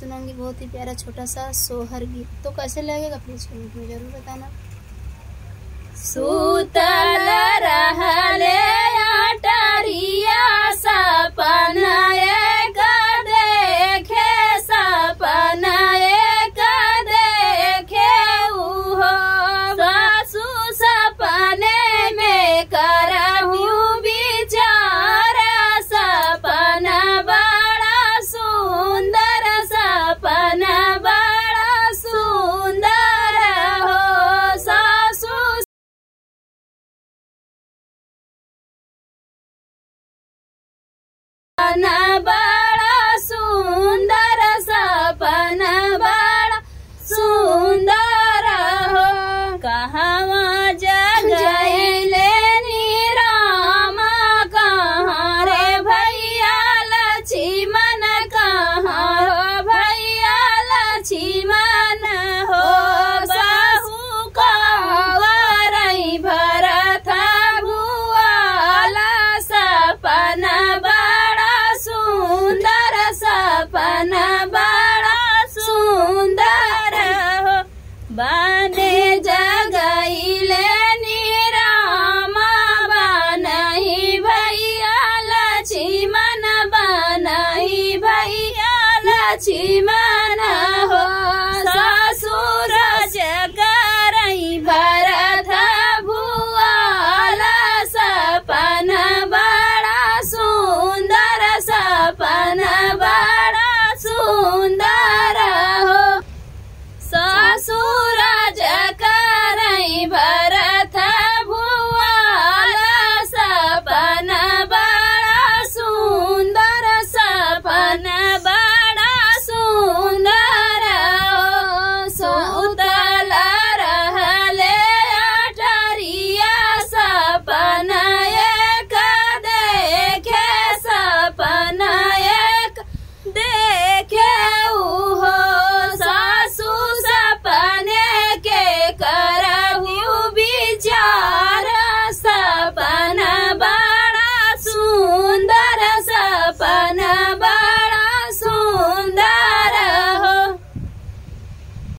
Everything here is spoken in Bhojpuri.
सुनाऊंगी बहुत ही प्यारा छोटा सा सोहर गीत तो कैसे लगेगा प्लीज कमेंट में जरूर बताना सुतल रहले अटरिया सपना एक देखे सपना एक देखे उहो सासु सपने में करहूँ विचार सपना बड़ा सुंदर सपना बड़ा सुंदर हो सासु ना